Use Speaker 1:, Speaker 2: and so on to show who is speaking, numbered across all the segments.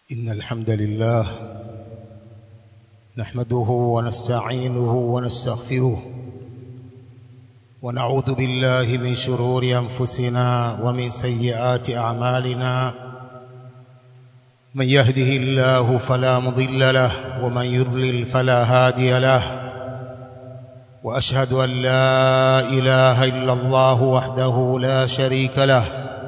Speaker 1: إن الحمد لله نحمده ونستعينه ونستغفره ونعوذ بالله من شرور أنفسنا ومن سيئات أعمالنا من يهده الله فلا مضل له ومن يضلل فلا هادي له وأشهد أن لا إله إلا الله وحده لا شريك له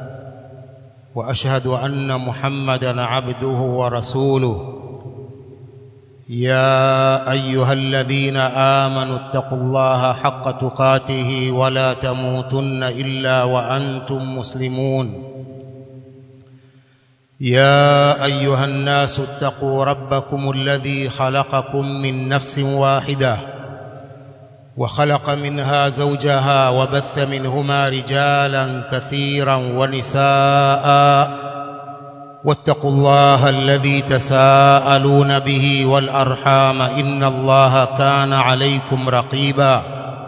Speaker 1: واشهد ان محمدا عبده ورسوله يا ايها الذين امنوا اتقوا الله حق تقاته ولا تموتن الا وانتم مسلمون يا ايها الناس اتقوا ربكم الذي خلقكم من نفس واحده وخلق منها زوجها وبث منهما رجالا كثيرا ونساء واتقوا الله الذي تساءلون به والارحام ان الله كان عليكم رقيبا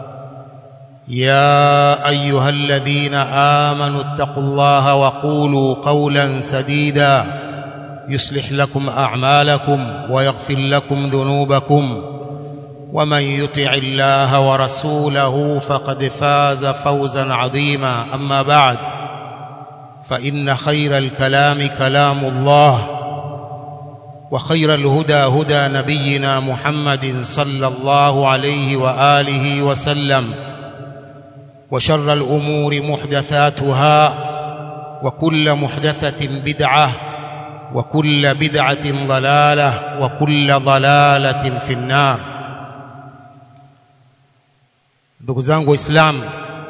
Speaker 1: يا ايها الذين امنوا اتقوا الله وقولوا قولا سديدا يصلح لكم اعمالكم ويغفر لكم ذنوبكم ومن يطع الله ورسوله فقد فاز فوزا عظيما اما بعد فان خير الكلام كلام الله وخير الهدى هدى نبينا محمد صلى الله عليه واله وسلم وشر الامور محدثاتها وكل محدثه بدعه وكل بدعه ضلاله وكل ضلاله في النار ndugu zangu waislamu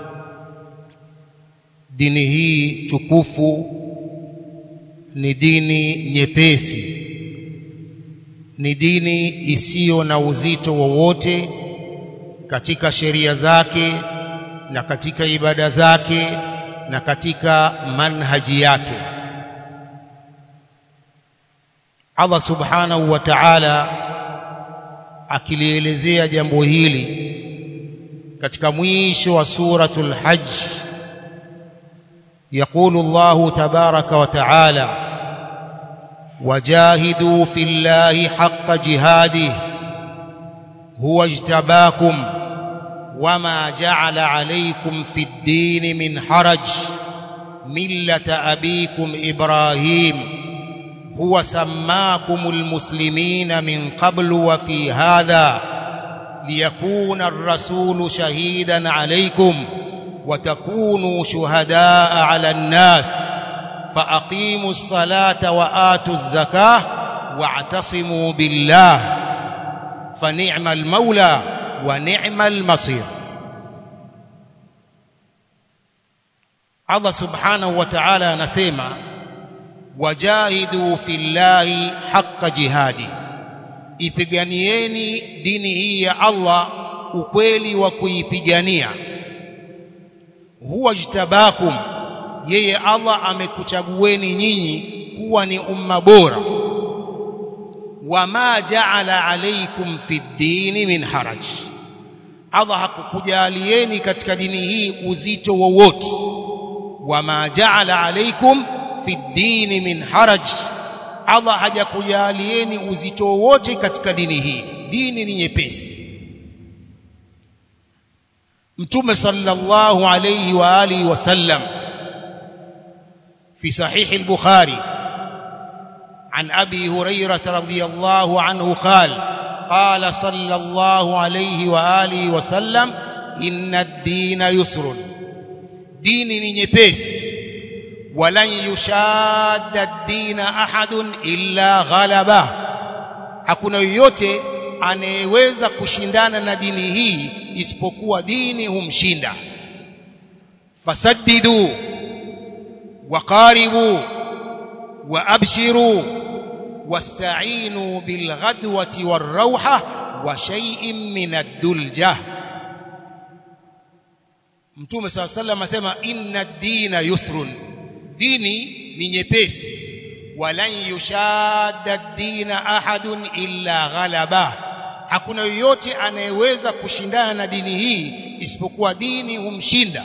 Speaker 1: dini hii tukufu ni dini nyepesi ni dini isiyo na uzito wowote katika sheria zake na katika ibada zake na katika manhaji yake Allah subhanahu wa ta'ala akilielezea jambo hili katika mwisho wa suratul hajj يقول الله تبارك وتعالى وجاهدوا في الله حق جهاده هو اجتباكم وما جعل عليكم في الدين من حرج مله ابيكم ابراهيم هو سماكم المسلمين من قبل وفي هذا ليكون الرسول شهيدا عليكم وتكونوا شهداء على الناس فاقيموا الصلاه واتوا الزكاه واعتصموا بالله فنعم المولى ونعم المصير Allah subhanahu wa ta'ala anasema wajahidu fillahi haqqa jihadi ipiganieni dini hii ya Allah ukweli wa kuipigania huwa jtabakum yeye Allah amekuchagueni nyinyi kuwa ni umma bora wama ja'ala alaykum fi dini min haraj Allah hakukujalieni katika dini hii uzito wowote wama ja'ala alaykum fi dini min haraj Allah hajakujalieni uzito wowote katika dini hii dini ni nyepesi Mtume sallallahu alayhi wa alihi wasallam في صحيح البخاري عن ابي هريره رضي الله عنه قال قال صلى الله عليه واله وسلم ان الدين يسر ديني ni nyepesi ولن يشاد الدين احد الا غلبه hakuna yoyote anayeweza kushindana na dini hii isipokuwa dini humshinda fasaddidu waqaribu waabshiru wasta'inu bilghadwati warauha wa shay'in min ad-dulja Mtume صلى الله عليه وسلم asema inna ad-dina yusrun dini ni nyepesi walan yushadda ad-dina ahadun illa ghalaba hakuna yoyote anayeweza kushindana na dini hii isipokuwa dini humshinda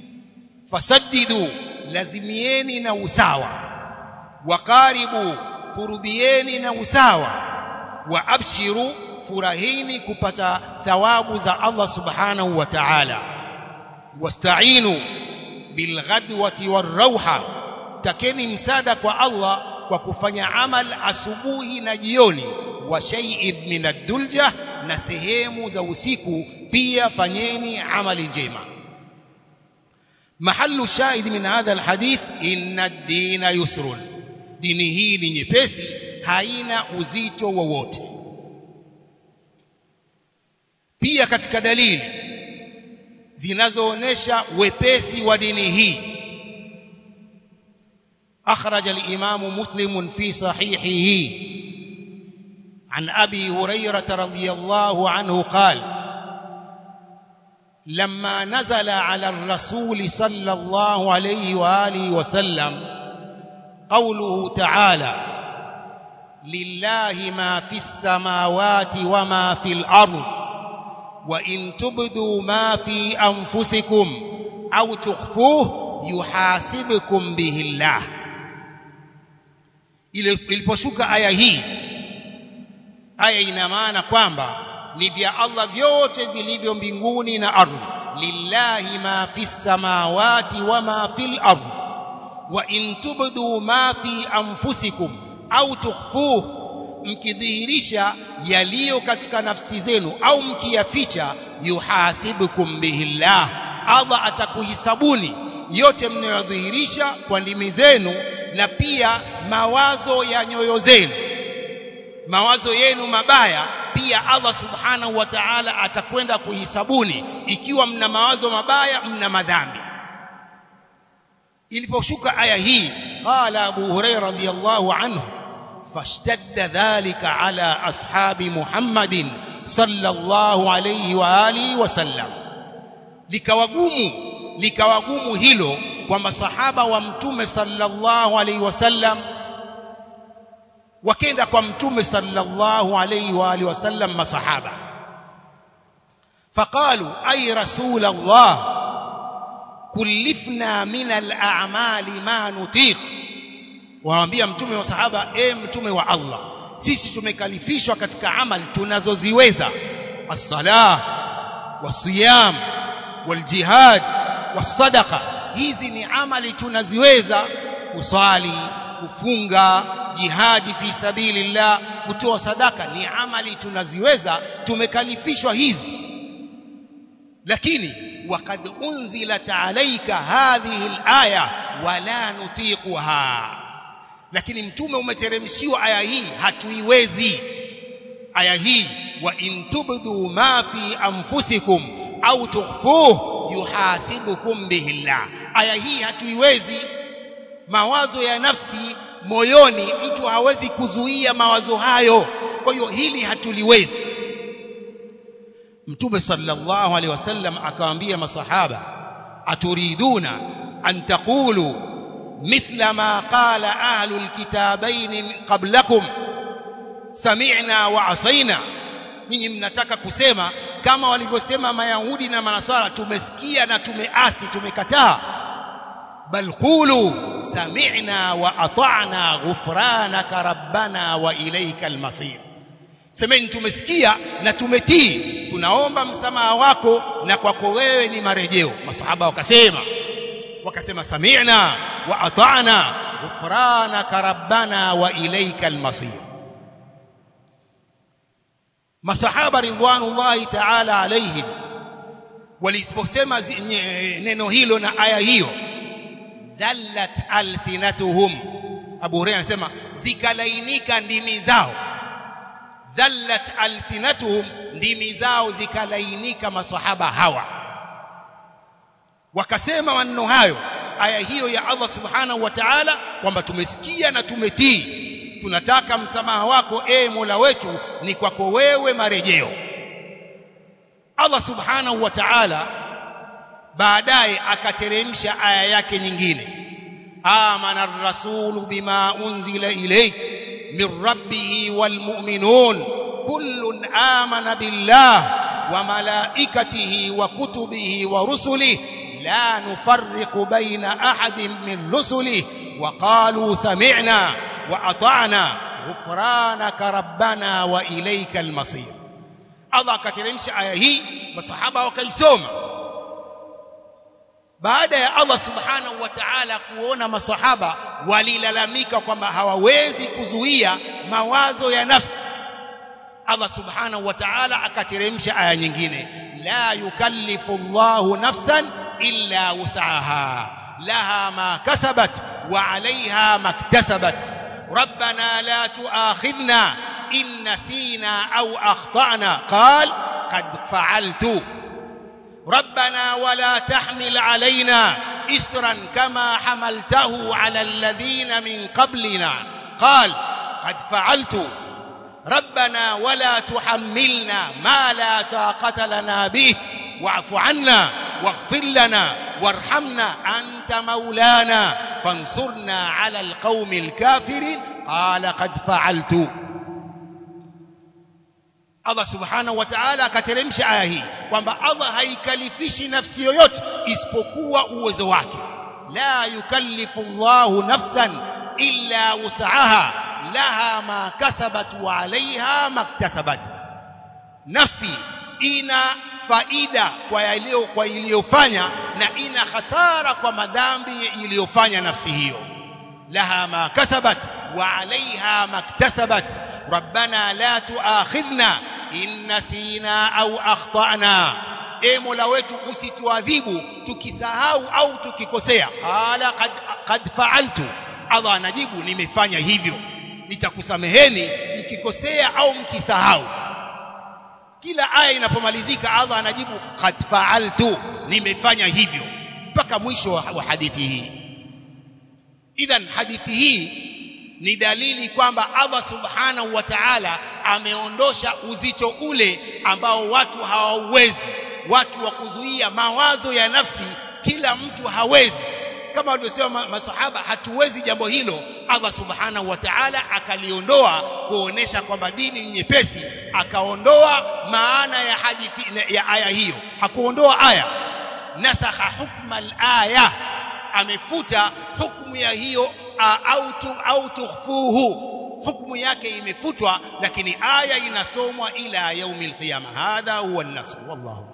Speaker 1: fasaddidu lazimieni na usawa waqaribu kurubieni na usawa wa abshiru furahini kupata thawabu za Allah subhanahu wa ta'ala wasta'inu bilghadwati warauha takeni msada kwa Allah kwa kufanya amal asubuhi na jioni wa shay'in min ad-dulja na sehemu za usiku pia fanyeni amali njema mahallu shahid min hadha alhadith inna ad-dina yusrun dini hii ni nyepesi haina uzito wowote pia katika dalili zinazoonesha wepesi wa dini hii أخرج الإمام مسلم في صحيحه عن أبي هريرة رضي الله عنه قال لما نزل على الرسول صلى الله عليه وآله وسلم قوله تعالى لله ما في السماوات وما في الأرض وإن تبدوا ما في أنفسكم أو تخفوه يحاسبكم به الله iliposhuka aya hii aya ina maana kwamba ni vya Allah vyote vilivyo mbinguni na ardhi lillahi ma fi samawati wa ma fil ardhi wa in tubdu ma fi anfusikum au tukhfuhu mkidhihirisha yaliyo katika nafsi zenu au mkiyaficha yuhasibukum bihillah Allah atakuhisabuni yote mnayodhihirisha kwa ndimi zenu na pia mawazo ya nyoyo zenu mawazo yenu mabaya pia Allah subhanahu wa ta'ala atakwenda kuhisabuni ikiwa mna mawazo mabaya mna madhambi iliposhuka aya hii qala Abu Hurairah radhiyallahu anhu fashtadda dhalika ala ashabi Muhammadin sallallahu alayhi wa alihi wasallam likawagumu likawagumu hilo kwa masahaba wa mtume sallallahu alayhi wasallam wakenda kwa mtume sallallahu alayhi wa alihi wasallam masahaba faqalu ay rasul allah kullifna min al-a'mali ma nutiq waambia mtume wa sahaba e mtume wa Allah sisi tumekalifishwa katika amali tunazoziweza as-salah was-siyam wal-jihad was-sadaqa hizi ni amali tunaziweza kuswali kufunga jihadi fi sabilillah kutoa sadaka ni amali tunaziweza tumekalifishwa hizi lakini وقد أنزلت عليك هذه الآية ولا نطيقها lakini mtume umeteremshiwa aya hii hatuiwezi aya hii wa in tubdu ma fi anfusikum au tukhfuhu yuhasibukum bihillah aya hii hatuiwezi mawazo ya nafsi moyoni mtu hawezi kuzuia mawazo hayo kwa hiyo hili hatuliwezi mtume sallallahu alaihi wasallam akawaambia masahaba aturiduna an taqulu mithla ma qala ahlu alkitabain qablakum sami'na wa asaina nyinyi mnataka kusema kama walivyosema mayahudi na manasara tumesikia na tumeasi tumekataa bal qulu sami'na wa ata'na ghufranaka rabbana wa ilayka almasir semeni tumesikia na tumetii tunaomba msamaha wako na kwako wewe ni marejeo masahaba wakasema wakasema sami'na wa ata'na ghufranaka rabbana wa ilayka almasir masahaba ridwanullahi ta'ala alaihim waliposema neno hilo na aya hiyo dhallat alsinatuhum Abu Hurairah anasema zikalainika ndimi zao dhallat alsinatuhum ndimi zao zikalainika masahaba hawa wakasema maneno hayo aya hiyo ya Allah subhanahu wa ta'ala kwamba tumesikia na tumetii tunataka msamaha wako e Mola wetu ni kwako wewe marejeo Allah subhanahu wa ta'ala baadaye akateremsha aya yake nyingine amana ar-rasulu bima unzila ilayk min rabbih wal mu'minun kullun amana billah wa malaikatihi wa kutubihi wa rusulihi la nufarriqu baina ahadin min rusulihi wa qalu sami'na wa ata'na ghufranaka rabbana wa ilayka almasir Allah akateremsha aya hii masahaba wakaisoma baada ya Allah subhanahu wa ta'ala kuona masahaba walilalamika kwamba hawawezi kuzuia mawazo ya nafsi Allah subhanahu wa ta'ala akateremsha aya nyingine la yukallifu Allahu nafsan illa wus'aha laha ma kasabat wa 'alayha maktasabat rabbana la tu'akhidhna in nasina aw akhtana qal qad fa'altu ربنا ولا تحمل علينا إسرا كما حملته على الذين من قبلنا قال قد فعلت ربنا ولا تحملنا ما لا طاقة لنا به واعف عنا واغفر لنا وارحمنا أنت مولانا فانصرنا على القوم الكافرين قال قد فعلت Allah subhanahu wa ta'ala akateremsha aya hii kwamba Allah haikalifishi nafsi yoyote isipokuwa uwezo wake la yukallifu Allahu nafsan illa wus'aha laha ma kasabat wa 'alayha maktasabat nafsi ina faida kwa yaliyo kwa iliyofanya na ina hasara kwa madhambi iliyofanya nafsi hiyo laha ma kasabat wa 'alayha maktasabat ربنا لا تؤاخذنا إن نسينا أو أخطأنا e mola wetu usituadhibu tukisahau au tukikosea qala qad, qad fa'altu allah anajibu nimefanya hivyo nitakusameheni mkikosea au mkisahau kila aya inapomalizika allah anajibu qad fa'altu nimefanya hivyo mpaka mwisho wa hadithi hii idhan hadithi hii ni dalili kwamba Allah subhanahu wa ta'ala ameondosha uzito ule ambao watu hawauwezi watu wa kuzuia mawazo ya nafsi kila mtu hawezi kama walivyosema masahaba hatuwezi jambo hilo Allah subhanahu wa ta'ala akaliondoa kuonesha kwamba dini ni nyepesi akaondoa maana ya hadithi ya aya hiyo hakuondoa aya nasakha hukma al-aya amefuta hukumu ya hiyo au tu, au tukhfuhu hukumu yake imefutwa lakini aya inasomwa ila yaumil qiyama hadha huwa an-nasr wallahu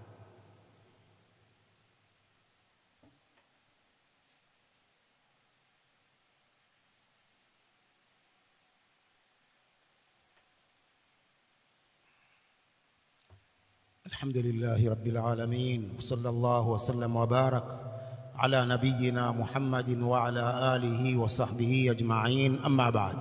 Speaker 1: الحمد لله رب العالمين وصلى الله وسلم وبارك على نبينا محمد وعلى آله وصحبه أجمعين أما بعد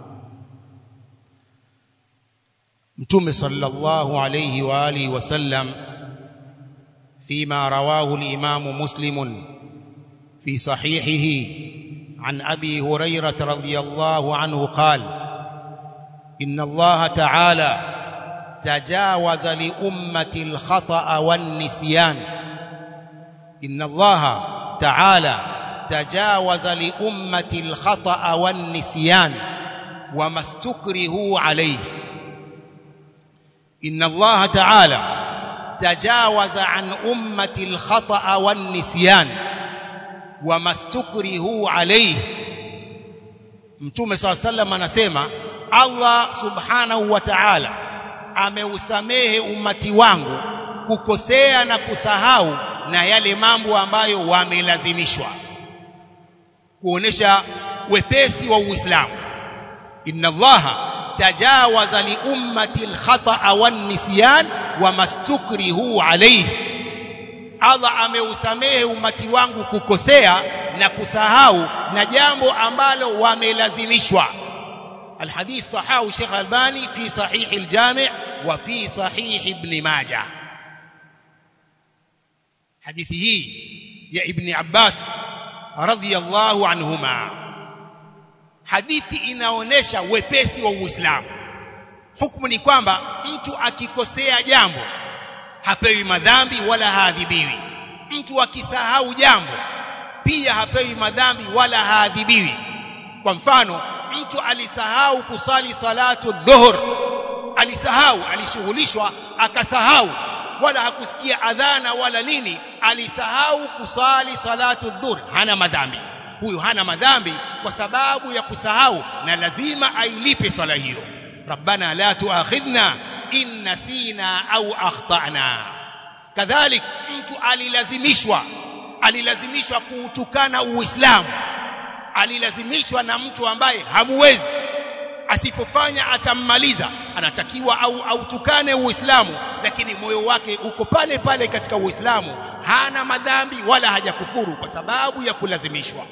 Speaker 1: متوم صلى الله عليه وآله وسلم فيما رواه الإمام مسلم في صحيحه عن أبي هريرة رضي الله عنه قال إن الله تعالى تجاوز لأمة الخطأ والنسيان إن الله تعالى تجاوز لأمة الخطأ والنسيان وما استكرهوا عليه إن الله تعالى تجاوز عن أمة الخطأ والنسيان وما استكرهوا عليه Mtume صلى الله عليه وسلم anasema Allah subhanahu wa ta'ala ameusamehe umati wangu kukosea na kusahau na yale mambo ambayo wamelazimishwa kuonesha wepesi wa Uislamu inna Allaha tajawaza li ummati al-khata'a wan-nisyan wa mastukrihu alayhi Allah ameusamehe umati wangu kukosea na kusahau na jambo ambalo wamelazimishwa الحديث صححه الشيخ الألباني في صحيح الجامع وفي صحيح ابن ماجه hadithi hii ya ibn Abbas radhiyallahu anhuma hadithi inaonesha wepesi wa Uislamu hukumu ni kwamba mtu akikosea jambo hapewi madhambi wala haadhibiwi mtu akisahau jambo pia hapewi madhambi wala haadhibiwi kwa mfano mtu alisahau kusali salatu dhuhur alisahau alishughulishwa akasahau wala hakusikia adhana wala nini alisahau kusali salatu dhuhur hana madhambi huyu hana madhambi kwa sababu ya kusahau na lazima ailipe swala hiyo rabbana la tuakhidhna in nasina au akhtana kadhalik mtu alilazimishwa alilazimishwa kuutukana uislamu alilazimishwa na mtu ambaye hamuwezi asipofanya atammaliza anatakiwa au autukane uislamu lakini moyo wake uko pale pale katika uislamu hana madhambi wala hajakufuru kwa sababu ya kulazimishwa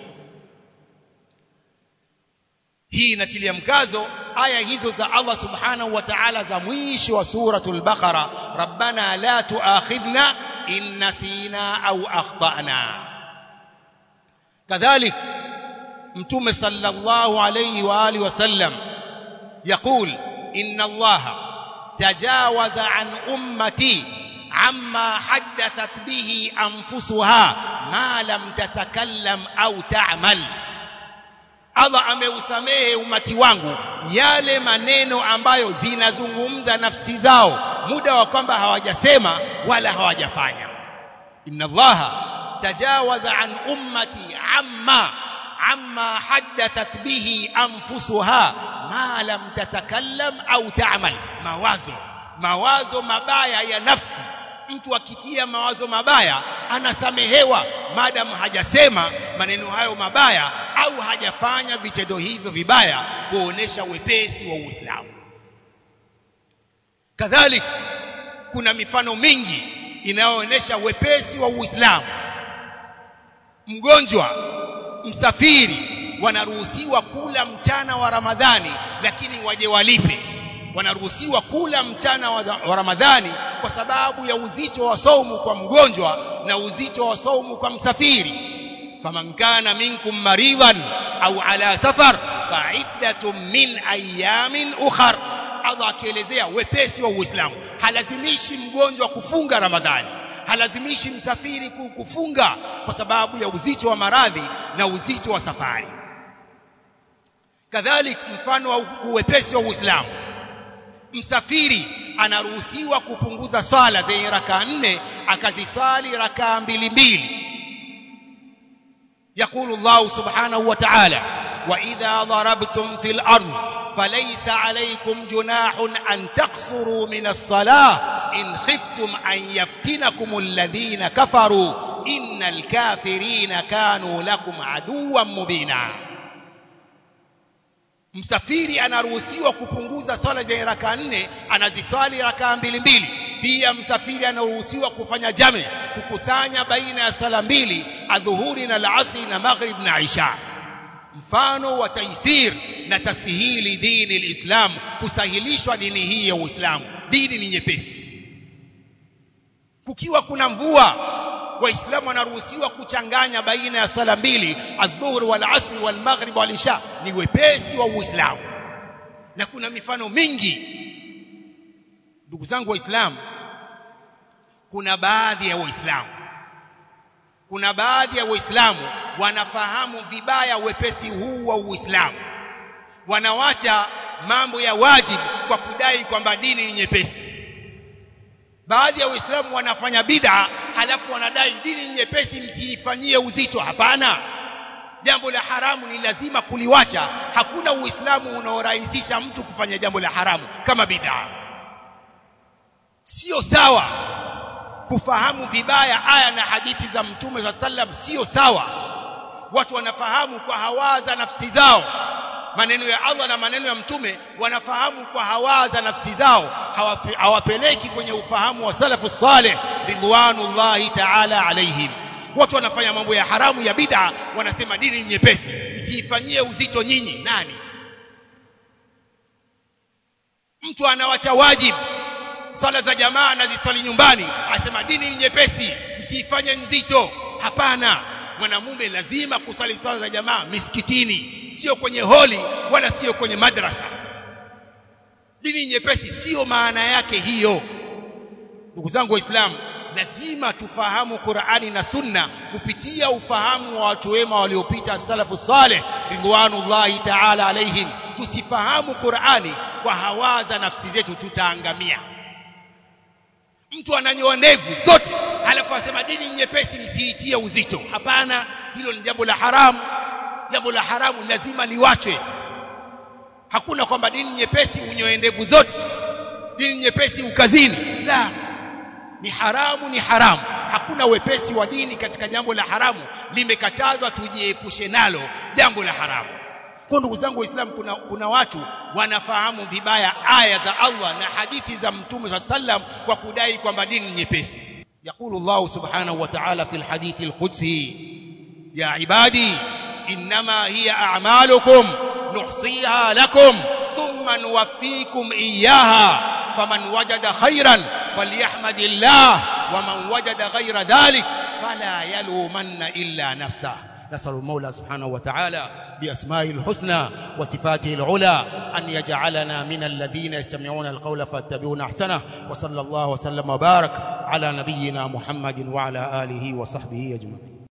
Speaker 1: hii inatilia mkazo aya hizo za Allah subhanahu wa ta'ala za mwisho wa suratul baqara rabbana la tuakhidhna in nasina au akhtana kadhalik mtume sallallahu alayhi wa alihi wasallam يقول إن الله تجاوز عن أمتي عما حدثت به أنفسها ما لم تتكلم أو تعمل Allah ameusamehe umati wangu yale maneno ambayo zinazungumza nafsi zao muda wa kwamba hawajasema wala hawajafanya inna allaha tajawaza an ummati amma amma haddathat bihi anfusuha ma lam tatakallam au ta'mal mawazo mawazo mabaya ya nafsi mtu akitia mawazo mabaya anasamehewa maadamu hajasema maneno hayo mabaya au hajafanya vitendo hivyo vibaya kuonesha wepesi wa Uislamu kadhalik kuna mifano mingi inayoonesha wepesi wa Uislamu mgonjwa msafiri wanaruhusiwa kula mchana wa Ramadhani lakini waje walipe wanaruhusiwa kula mchana wa, wa Ramadhani kwa sababu ya uzito wa saumu kwa mgonjwa na uzito wa saumu kwa msafiri faman kana minkum maridan au ala safar fa'iddatun min ayamin ukhar Allah akielezea wepesi wa Uislamu halazimishi mgonjwa kufunga Ramadhani halazimishi msafiri kufunga kwa sababu ya uzito wa maradhi na uzito wa safari kadhalik mfano wa uwepesi wa Uislamu msafiri anaruhusiwa kupunguza sala zenye rakaa nne akazisali rakaa mbili mbili يقول الله سبحانه وتعالى وإذا ضربتم في الأرض فليس عليكم جناح أن تقصروا من الصلاة إن خفتم أن يفتنكم الذين كفروا إن الكافرين كانوا لكم عدوا مبينا msafiri anaruhusiwa kupunguza swala za raka nne anaziswali rakaa mbili mbili pia msafiri anaruhusiwa kufanya jame kukusanya baina ya sala mbili adhuhuri na alasri na maghrib na isha mfano wa taisir na tasihili dini alislam kusahilishwa dini hii ya Uislamu dini ni nyepesi kukiwa kuna mvua waislamu wanaruhusiwa kuchanganya baina ya sala mbili adhuhuri wal asri wal maghrib wal isha ni wepesi wa uislamu na kuna mifano mingi ndugu zangu waislamu kuna baadhi ya waislamu kuna baadhi ya waislamu wanafahamu vibaya wepesi huu wa uislamu wanawacha mambo ya wajibu kwa kudai kwamba dini ni nyepesi baadhi ya waislamu wanafanya bid'a halafu wanadai dini nyepesi msiifanyie uzito hapana jambo la haramu ni lazima kuliwacha hakuna uislamu unaorahisisha mtu kufanya jambo la haramu kama bid'a sio sawa kufahamu vibaya aya na hadithi za mtume sa sallam sio sawa watu wanafahamu kwa hawaza nafsi zao maneno ya Allah na maneno ya mtume wanafahamu kwa hawaza nafsi zao hawape, hawapeleki kwenye ufahamu wa salafu salih ridwanullahi ta'ala alaihim watu wanafanya mambo ya haramu ya bid'a wanasema dini nyepesi msiifanyie uzito nyinyi nani mtu anawacha wajibu sala za jamaa anaziswali nyumbani asema dini ni nyepesi msiifanye nzito hapana mwanamume lazima kusali sala za jamaa misikitini sio kwenye holi wala sio kwenye madrasa dini nyepesi sio maana yake hiyo ndugu zangu waislamu lazima tufahamu Qur'ani na Sunna kupitia ufahamu wa watu wema waliopita salafu saleh ridwanullahi ta'ala alaihim tusifahamu Qur'ani kwa hawaza nafsi zetu tutaangamia mtu ananyoa ndevu zote halafu asema dini nyepesi msiitie uzito hapana hilo ni jambo la haramu jambo la haramu lazima liwachwe hakuna kwamba dini nyepesi unyoe ndevu zote dini nyepesi ukazini la ni haramu ni haramu hakuna wepesi wa dini katika jambo la haramu limekatazwa tujiepushe nalo jambo la haramu kwa ndugu zangu waislamu kuna, kuna watu wanafahamu vibaya aya za Allah na hadithi za mtume sa sallam kwa kudai kwamba dini nyepesi يقول الله سبحانه وتعالى في الحديث القدسي يا عبادي إنما هي أعمالكم نحصيها لكم ثم نوفيكم إياها فمن وجد خيرا فليحمد الله ومن وجد غير ذلك فلا يلومن إلا نفسه نسأل المولى سبحانه وتعالى بأسمائه الحسنى وصفاته العلى أن يجعلنا من الذين يستمعون القول فاتبعون أحسنه وصلى الله وسلم وبارك على نبينا محمد وعلى آله وصحبه أجمعين